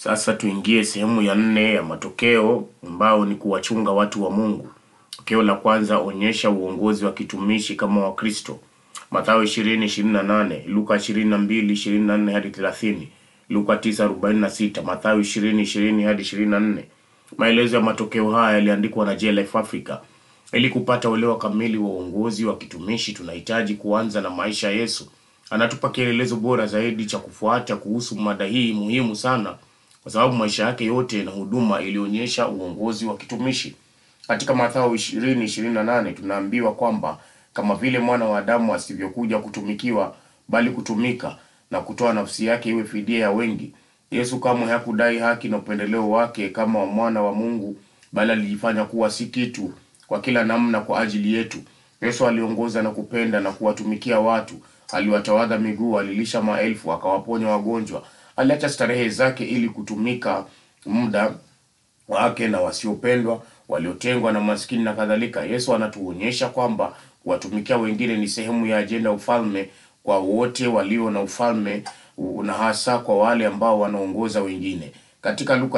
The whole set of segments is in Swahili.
Sasa tuingie sehemu ya nne ya matokeo ambao ni kuwachunga watu wa Mungu. Tokeo la kwanza, onyesha uongozi wa kitumishi kama Wakristo. Mathayo 20:28, Luka 22:24 hadi 30, Luka 9:46, Mathayo 20:20 hadi 24. Maelezo ya matokeo haya yaliandikwa na JLF Africa. Ili kupata uelewa kamili wa uongozi wa kitumishi, tunahitaji kuanza na maisha ya Yesu. Anatupa kielelezo bora zaidi cha kufuata kuhusu mada hii muhimu sana, kwa sababu maisha yake yote na huduma ilionyesha uongozi wa kitumishi. Katika Mathayo 20:28 tunaambiwa kwamba kama vile mwana wa Adamu asivyokuja kutumikiwa, bali kutumika na kutoa nafsi yake iwe fidia ya wengi. Yesu kamwe hakudai haki na upendeleo wake kama mwana wa Mungu, bali alijifanya kuwa si kitu kwa kila namna kwa ajili yetu. Yesu aliongoza na kupenda na kuwatumikia watu, aliwatawadha miguu, alilisha maelfu, akawaponya wagonjwa, aliacha starehe zake ili kutumika muda wake na wasiopendwa, waliotengwa na maskini na kadhalika. Yesu anatuonyesha kwamba kuwatumikia wengine ni sehemu ya ajenda ya ufalme kwa wote walio na ufalme na hasa kwa wale ambao wanaongoza wengine. Katika Luka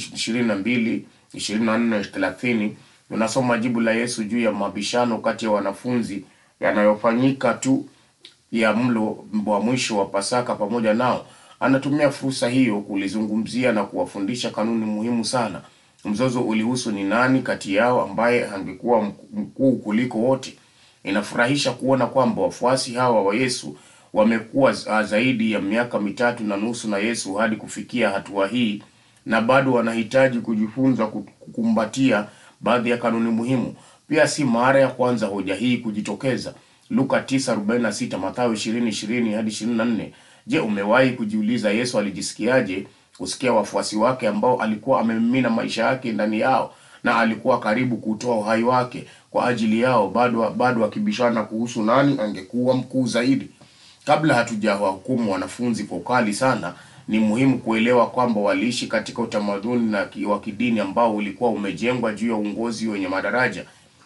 20:22, 24, 30 tunasoma jibu la Yesu juu ya mabishano kati ya wanafunzi yanayofanyika tu ya mlo wa mwisho wa Pasaka pamoja nao. Anatumia fursa hiyo kulizungumzia na kuwafundisha kanuni muhimu sana. Mzozo ulihusu ni nani kati yao ambaye angekuwa mkuu kuliko wote. Inafurahisha kuona kwamba wafuasi hawa wa Yesu wamekuwa zaidi ya miaka mitatu na nusu na Yesu hadi kufikia hatua hii, na bado wanahitaji kujifunza kukumbatia baadhi ya kanuni muhimu. Pia si mara ya kwanza hoja hii kujitokeza. Luka 9:46, Mathayo 20:20 hadi 24. Je, umewahi kujiuliza Yesu alijisikiaje kusikia wafuasi wake ambao alikuwa amemimina maisha yake ndani yao na alikuwa karibu kutoa uhai wake kwa ajili yao, bado bado akibishana kuhusu nani angekuwa mkuu zaidi? Kabla hatujawahukumu wanafunzi kwa ukali sana, ni muhimu kuelewa kwamba waliishi katika utamaduni na wa kidini ambao ulikuwa umejengwa juu ya uongozi wenye madaraja.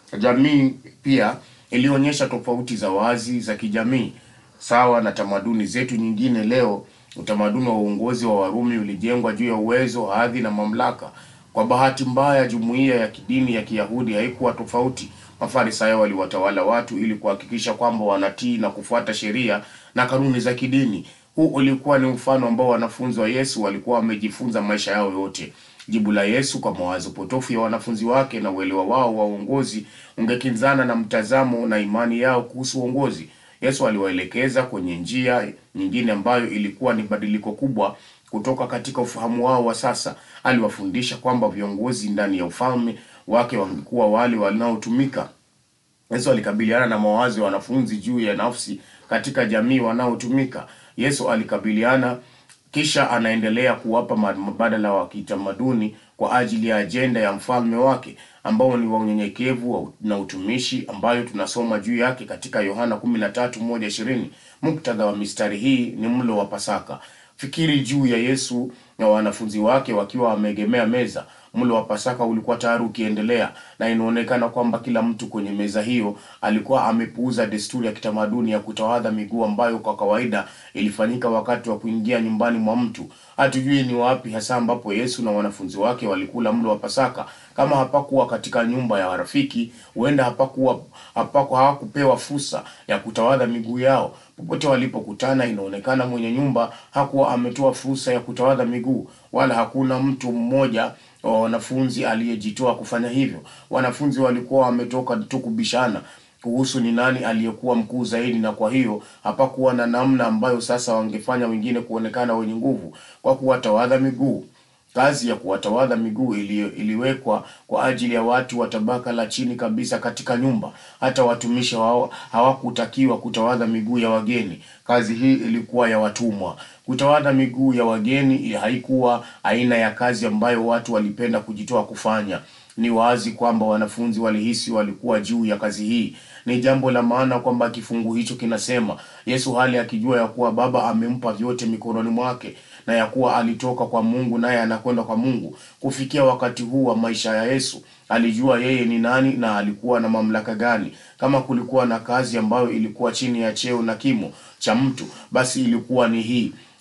Jamii pia ilionyesha tofauti za wazi za kijamii sawa na tamaduni zetu nyingine leo. Utamaduni wa uongozi wa Warumi ulijengwa juu ya uwezo, hadhi na mamlaka. Kwa bahati mbaya, jumuiya ya kidini ya Kiyahudi haikuwa tofauti. Mafarisayo waliwatawala watu ili kuhakikisha kwamba wanatii na kufuata sheria na kanuni za kidini. Huu ulikuwa ni mfano ambao wanafunzi wa Yesu walikuwa wamejifunza maisha yao yote. Jibu la Yesu kwa mawazo potofu ya wanafunzi wake na uelewa wao wa uongozi ungekinzana na mtazamo na imani yao kuhusu uongozi. Yesu aliwaelekeza kwenye njia nyingine ambayo ilikuwa ni badiliko kubwa kutoka katika ufahamu wao wa sasa. Aliwafundisha kwamba viongozi ndani ya ufalme wake wangekuwa wale wanaotumika. Yesu alikabiliana na mawazo ya wanafunzi juu ya nafsi katika jamii wanaotumika. Yesu alikabiliana kisha anaendelea kuwapa mbadala wa kitamaduni kwa ajili ya ajenda ya mfalme wake ambao ni wa unyenyekevu na utumishi, ambayo tunasoma juu yake katika Yohana 13:1-20. Muktadha wa mistari hii ni mlo wa Pasaka. Fikiri juu ya Yesu na wanafunzi wake wakiwa wameegemea meza. Mlo wa Pasaka ulikuwa tayari ukiendelea, na inaonekana kwamba kila mtu kwenye meza hiyo alikuwa amepuuza desturi ya kitamaduni ya kutawadha miguu ambayo kwa kawaida ilifanyika wakati wa kuingia nyumbani mwa mtu. Hatujui ni wapi hasa ambapo Yesu na wanafunzi wake walikula mlo wa Pasaka. Kama hapakuwa katika nyumba ya rafiki, huenda hapakuwa hapako hawakupewa fursa ya kutawadha miguu yao. Popote walipokutana, inaonekana mwenye nyumba hakuwa ametoa fursa ya kutawadha miguu, wala hakuna mtu mmoja wa wanafunzi aliyejitoa kufanya hivyo. Wanafunzi walikuwa wametoka tu kubishana kuhusu ni nani aliyekuwa mkuu zaidi, na kwa hiyo hapakuwa na namna ambayo sasa wangefanya wengine kuonekana wenye nguvu kwa kuwatawadha miguu. Kazi ya kuwatawadha miguu ili, iliwekwa kwa ajili ya watu wa tabaka la chini kabisa katika nyumba. Hata watumishi wao hawakutakiwa kutawadha miguu ya wageni. Kazi hii ilikuwa ya watumwa. Kutawadha miguu ya wageni haikuwa aina ya kazi ambayo watu walipenda kujitoa kufanya. Ni wazi kwamba wanafunzi walihisi walikuwa juu ya kazi hii. Ni jambo la maana kwamba kifungu hicho kinasema Yesu, hali akijua ya kuwa Baba amempa vyote mikononi mwake na ya kuwa alitoka kwa Mungu naye anakwenda kwa Mungu. Kufikia wakati huu wa maisha ya Yesu, alijua yeye ni nani na alikuwa na mamlaka gani. Kama kulikuwa na kazi ambayo ilikuwa chini ya cheo na kimo cha mtu, basi ilikuwa ni hii.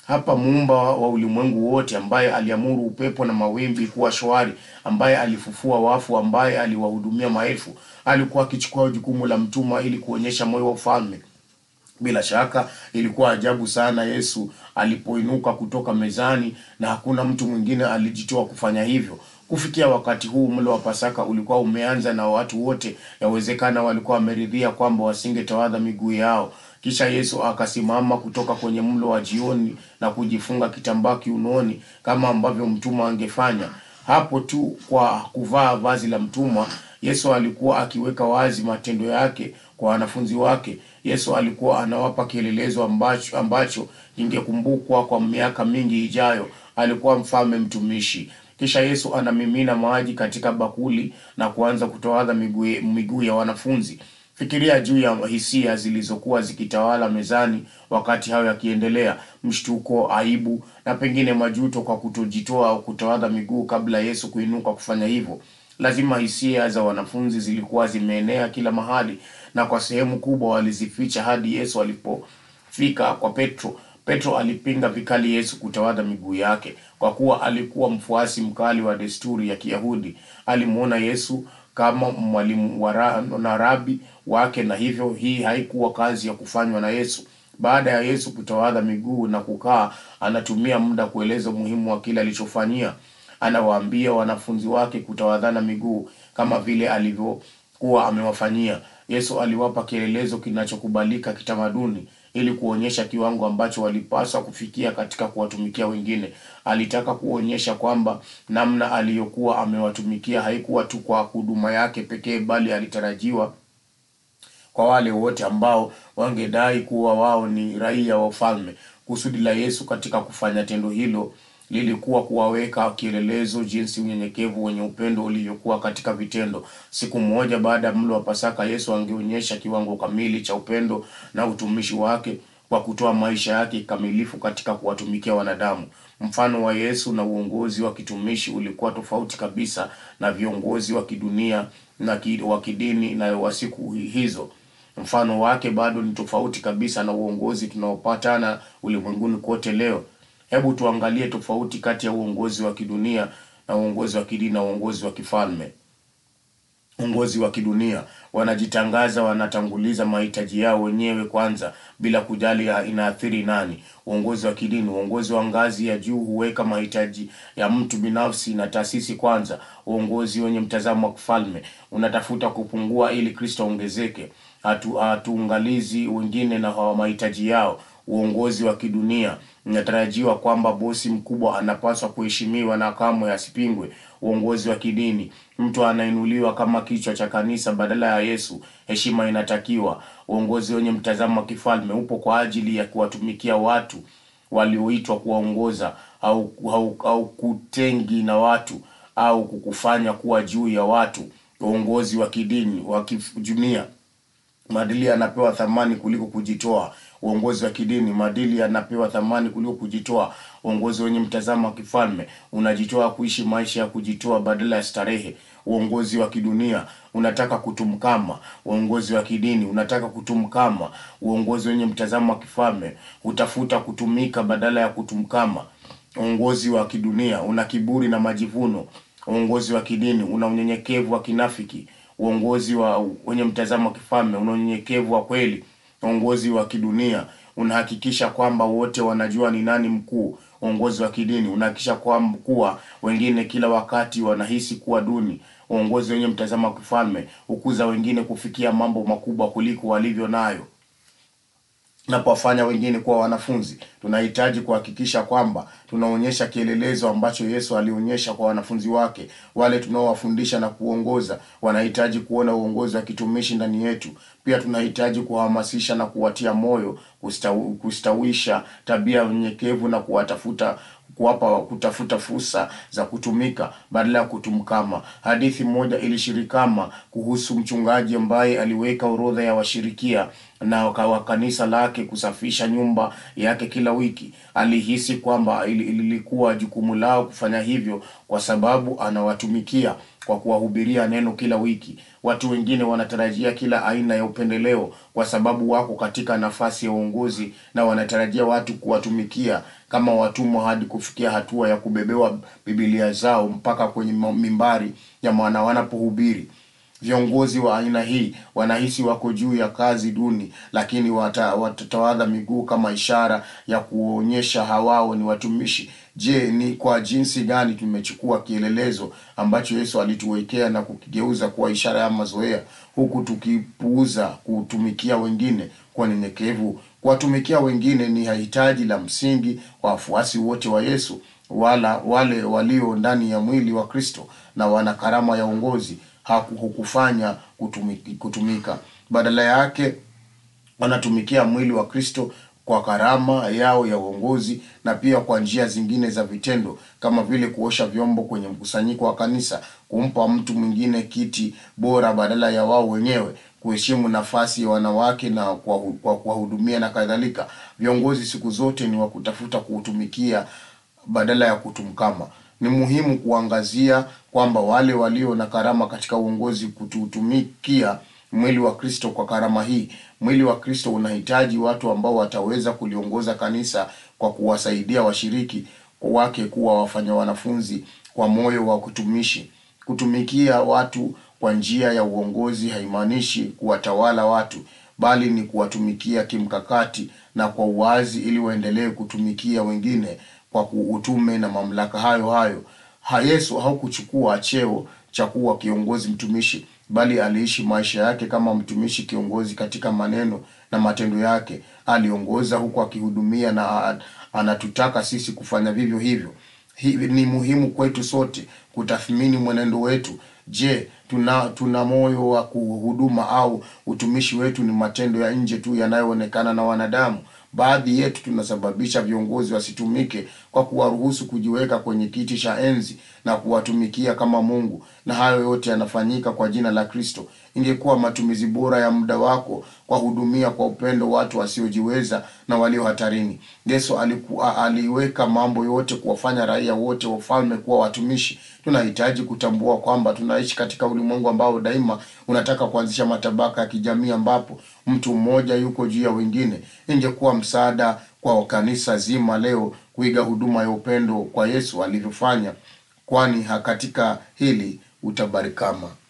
hapa muumba wa ulimwengu wote, ambaye aliamuru upepo na mawimbi kuwa shwari, ambaye alifufua wafu, ambaye aliwahudumia maelfu, alikuwa akichukua jukumu la mtumwa ili kuonyesha moyo wa ufalme. Bila shaka ilikuwa ajabu sana Yesu alipoinuka kutoka mezani, na hakuna mtu mwingine alijitoa kufanya hivyo. Kufikia wakati huu, mlo wa Pasaka ulikuwa umeanza na watu wote yawezekana walikuwa wameridhia kwamba wasingetawadha miguu yao. Kisha Yesu akasimama kutoka kwenye mlo wa jioni na kujifunga kitambaa kiunoni kama ambavyo mtumwa angefanya. Hapo tu kwa kuvaa vazi la mtumwa, Yesu alikuwa akiweka wazi matendo yake kwa wanafunzi wake. Yesu alikuwa anawapa kielelezo ambacho ambacho ingekumbukwa kwa miaka mingi ijayo. Alikuwa mfalme mtumishi. Kisha Yesu anamimina maji katika bakuli na kuanza kutowadha miguu miguu ya wanafunzi. Fikiria juu ya hisia zilizokuwa zikitawala mezani wakati hayo yakiendelea: mshtuko, aibu na pengine majuto kwa kutojitoa au kutowadha miguu kabla Yesu kuinuka kufanya hivyo. Lazima hisia za wanafunzi zilikuwa zimeenea kila mahali, na kwa sehemu kubwa walizificha hadi Yesu alipofika kwa Petro. Petro alipinga vikali Yesu kutawadha miguu yake, kwa kuwa alikuwa mfuasi mkali wa desturi ya Kiyahudi. Alimuona Yesu kama mwalimu wa ra- na rabi wake, na hivyo hii haikuwa kazi ya kufanywa na Yesu. Baada ya Yesu kutawadha miguu na kukaa, anatumia muda kueleza umuhimu wa kile alichofanyia. Anawaambia wanafunzi wake kutawadhana miguu kama vile alivyokuwa amewafanyia. Yesu aliwapa kielelezo kinachokubalika kitamaduni ili kuonyesha kiwango ambacho walipaswa kufikia katika kuwatumikia wengine. Alitaka kuonyesha kwamba namna aliyokuwa amewatumikia haikuwa tu kwa huduma yake pekee, bali alitarajiwa kwa wale wote ambao wangedai kuwa wao ni raia wa ufalme. Kusudi la Yesu katika kufanya tendo hilo lilikuwa kuwaweka kielelezo jinsi unyenyekevu wenye upendo ulivyokuwa katika vitendo. Siku moja baada ya mlo wa Pasaka, Yesu angeonyesha kiwango kamili cha upendo na utumishi wake kwa kutoa maisha yake kikamilifu katika kuwatumikia wanadamu. Mfano wa Yesu na uongozi wa kitumishi ulikuwa tofauti kabisa na viongozi wa kidunia na ki, wa kidini na wa siku hizo. Mfano wake bado ni tofauti kabisa na uongozi tunaopatana ulimwenguni kote leo. Hebu tuangalie tofauti kati ya uongozi wa kidunia na uongozi wa kidini na uongozi wa kifalme. Uongozi wa kidunia wanajitangaza, wanatanguliza mahitaji yao wenyewe kwanza bila kujali ya inaathiri nani. Uongozi wa kidini, uongozi wa ngazi ya juu huweka mahitaji ya mtu binafsi na taasisi kwanza. Uongozi wenye mtazamo wa kifalme unatafuta kupungua ili Kristo aongezeke. Hatu hatuungalizi wengine na hawa mahitaji yao. Uongozi wa kidunia inatarajiwa kwamba bosi mkubwa anapaswa kuheshimiwa na kamwe asipingwe. Uongozi wa kidini, mtu anainuliwa kama kichwa cha kanisa badala ya Yesu. Heshima inatakiwa. Uongozi wenye mtazamo wa kifalme upo kwa ajili ya kuwatumikia watu walioitwa kuwaongoza, au, au, au kutengi na watu au kukufanya kuwa juu ya watu. Uongozi wa kidini wa kidunia maadili yanapewa thamani kuliko kujitoa. Uongozi wa kidini, maadili yanapewa thamani kuliko kujitoa. Uongozi wenye mtazamo wa kifalme unajitoa kuishi maisha ya kujitoa badala ya starehe. Uongozi wa kidunia unataka kutumkama. Uongozi wa kidini unataka kutumkama. Uongozi wenye mtazamo wa kifalme hutafuta kutumika badala ya kutumkama. Uongozi wa kidunia una kiburi na majivuno. Uongozi wa kidini una unyenyekevu wa kinafiki. Uongozi wa wenye mtazamo wa kifalme una unyenyekevu wa kweli. Uongozi wa kidunia unahakikisha kwamba wote wanajua ni nani mkuu. Uongozi wa kidini unahakikisha kwamba kuwa wengine kila wakati wanahisi kuwa duni. Uongozi wenye mtazamo wa kifalme hukuza wengine kufikia mambo makubwa kuliko walivyo nayo na kuwafanya wengine kuwa wanafunzi. Tunahitaji kuhakikisha kwamba tunaonyesha kielelezo ambacho Yesu alionyesha kwa wanafunzi wake. Wale tunaowafundisha na kuongoza wanahitaji kuona uongozi wa kitumishi ndani yetu. Pia tunahitaji kuwahamasisha na kuwatia moyo kustawi, kustawisha tabia ya unyenyekevu na kuwatafuta kuwapa kutafuta fursa za kutumika badala ya kutumkama. Hadithi moja ilishirikama kuhusu mchungaji ambaye aliweka orodha ya washirikia na wa kanisa lake kusafisha nyumba yake kila wiki. Alihisi kwamba lilikuwa jukumu lao kufanya hivyo kwa sababu anawatumikia kwa kuwahubiria neno kila wiki. Watu wengine wanatarajia kila aina ya upendeleo kwa sababu wako katika nafasi ya uongozi na wanatarajia watu kuwatumikia kama watumwa hadi kufikia hatua ya kubebewa Biblia zao mpaka kwenye mimbari ya maana wanapohubiri. Viongozi wa aina hii wanahisi wako juu ya kazi duni, lakini wata, watatawadha miguu kama ishara ya kuonyesha hawao ni watumishi. Je, ni kwa jinsi gani tumechukua kielelezo ambacho Yesu alituwekea na kukigeuza kuwa ishara ya mazoea, huku tukipuuza kutumikia wengine kwa nyenyekevu? Kuwatumikia wengine ni hitaji la msingi wa wafuasi wote wa Yesu, wala wale walio ndani ya mwili wa Kristo na wana karama ya uongozi hukufanya kutumika, kutumika. Badala yake wanatumikia mwili wa Kristo kwa karama yao ya uongozi na pia kwa njia zingine za vitendo kama vile kuosha vyombo kwenye mkusanyiko wa kanisa, kumpa mtu mwingine kiti bora badala ya wao wenyewe, kuheshimu nafasi ya wanawake na kwa kuwahudumia na kadhalika. Viongozi siku zote ni wa kutafuta kuutumikia badala ya kutumkama. Ni muhimu kuangazia kwamba wale walio na karama katika uongozi kututumikia mwili wa Kristo kwa karama hii. Mwili wa Kristo unahitaji watu ambao wataweza kuliongoza kanisa kwa kuwasaidia washiriki wake kuwa wafanya wanafunzi kwa moyo wa kutumishi. Kutumikia watu kwa njia ya uongozi haimaanishi kuwatawala watu, bali ni kuwatumikia kimkakati na kwa uwazi ili waendelee kutumikia wengine kwa utume na mamlaka hayo hayo. Ha, Yesu haukuchukua cheo cha kuwa kiongozi mtumishi, bali aliishi maisha yake kama mtumishi kiongozi katika maneno na matendo yake. Aliongoza huku akihudumia na anatutaka sisi kufanya vivyo hivyo. Hivi ni muhimu kwetu sote kutathmini mwenendo wetu. Je, tuna tuna moyo wa kuhuduma au utumishi wetu ni matendo ya nje tu yanayoonekana na wanadamu? Baadhi yetu tunasababisha viongozi wasitumike kwa kuwaruhusu kujiweka kwenye kiti cha enzi na kuwatumikia kama Mungu, na hayo yote yanafanyika kwa jina la Kristo. Ingekuwa matumizi bora ya muda wako kwa hudumia kwa upendo watu wasiojiweza na walio hatarini. Yesu alikuwa aliweka mambo yote kuwafanya raia wote wa ufalme kuwa watumishi. Tunahitaji kutambua kwamba tunaishi katika ulimwengu ambao daima unataka kuanzisha matabaka ya kijamii ambapo mtu mmoja yuko juu ya wengine. Ingekuwa msaada kwa kanisa zima leo kuiga huduma ya upendo kwa Yesu alivyofanya, kwani katika hili utabarikama.